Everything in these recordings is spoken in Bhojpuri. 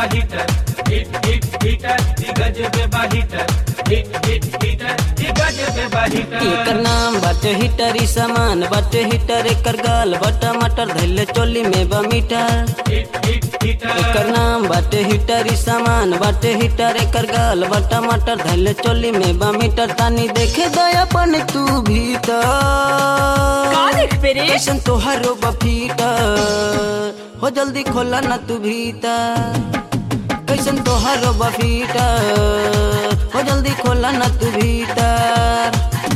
हीटर हिट हिट हीटर दी गजबे बा हीटर हिट हिट हीटर दी गजबे बा हीटर एकर नाम बाटे हीटर ई सामान बाटे हीटर एकर गाल बटा मटर धैले चोली में बा मीटर हिट हिट हीटर एकर नाम बाटे हीटर ई सामान बाटे हीटर एकर गाल बटा मटर धैले चोली में बा मीटर तानी देखे दया पन तू भीतर का देखबे रे कैसन तोहारो बफीटर हो जल्दी खोला ना तू भीतर कैसन तोहारो बफीटर हो जल्दी खोला ना तू भीतर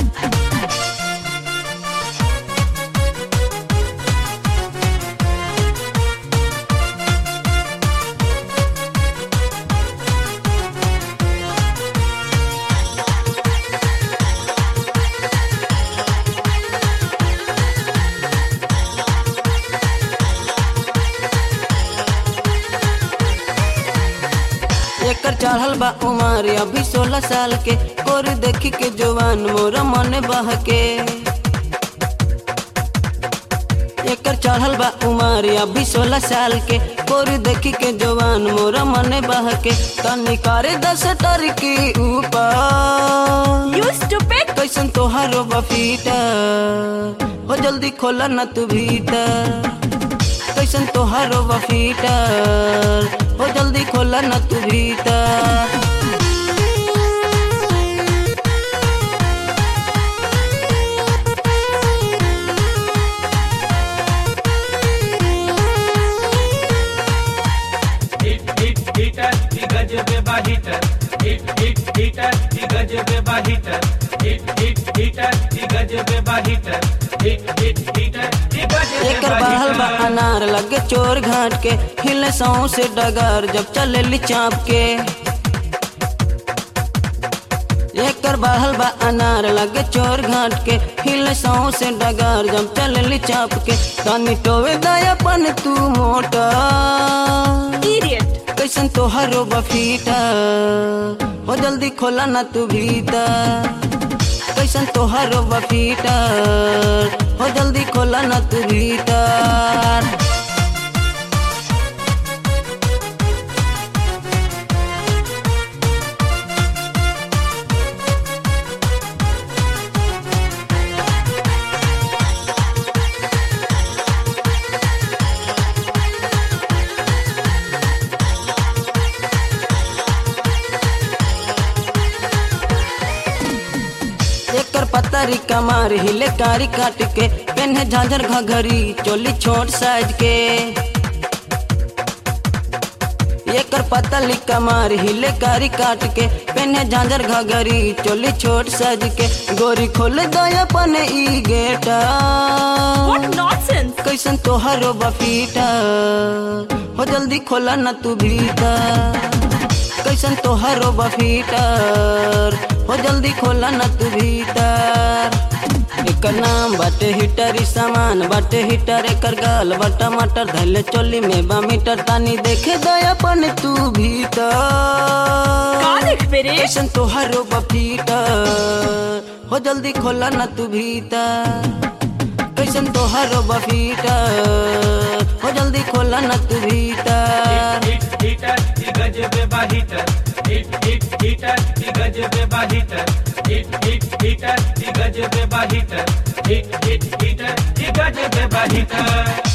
एकर चढ़ल बा उमर अभी सोलह साल के कोर देखी के जवान मोर मन बहके एकर चढ़ल बा उमर अभी सोलह साल के कोर देखी के जवान मोर मन बहके तनी करे दस टर के ऊपर यू स्टूपिड कैसन तोहारो बफीटर हो जल्दी खोला ना तू भीतर कैसन तोहारो बफीटर हो जल्दी खोला ना तू भीतर हिट हिट हीटर दी गजबे बा हीटर हिट हिट हीटर दी गजबे बा हीटर हिट हिट हीटर दी गजबे बा हीटर हिट हिट हीटर दी गजबे एकर बा बहल बा हीटर अनार लगे चोर घाट के हिले सौ से डगर जब चले चाप के एकर बहल बा अनार लगे चोर घाट के हिले सौ से डगर जब चले चाप के तनी टोवे दयापन तू मोटा इडियट कैसन तोहारो बफीटर हो जल्दी खोला ना तू भीतर कैसन तोहारो बफीटर हो जल्दी खोला ना तू भीतर एकर पतरी कमार हिले कारी काट के पेन्हे झांझर घघरी चोली छोट साइज के एकर पतली कमार हिले कारी काट के पेन्हे झांझर घघरी चोली छोट साइज के गोरी खोल दया पन ई गेटा व्हाट नॉनसेंस कैसन तोहारो बफीटा हो जल्दी खोला ना तू भीतर कैसन तोहारो बफीटर हो जल्दी खोला ना तू भीतर एकर नाम बाटे हीटर ई सामान बाटे हीटर एकर गाल बटा मटर धैले चोली में बा मीटर तानी देखे दयापन तू का भीतर देखबे रे कैसन तोहारो बफीटर हो जल्दी खोला ना तू भीतर कैसन तोहारो बफीटर हो जल्दी खोला ना तू भीतर हिट हीटर दी गजबे बा हीटर हिट हिट हीटर दी गजबे बा हीटर हिट हिट हीटर दी गजबे बा हीटर हिट हिट हीटर दी गजबे बा हीटर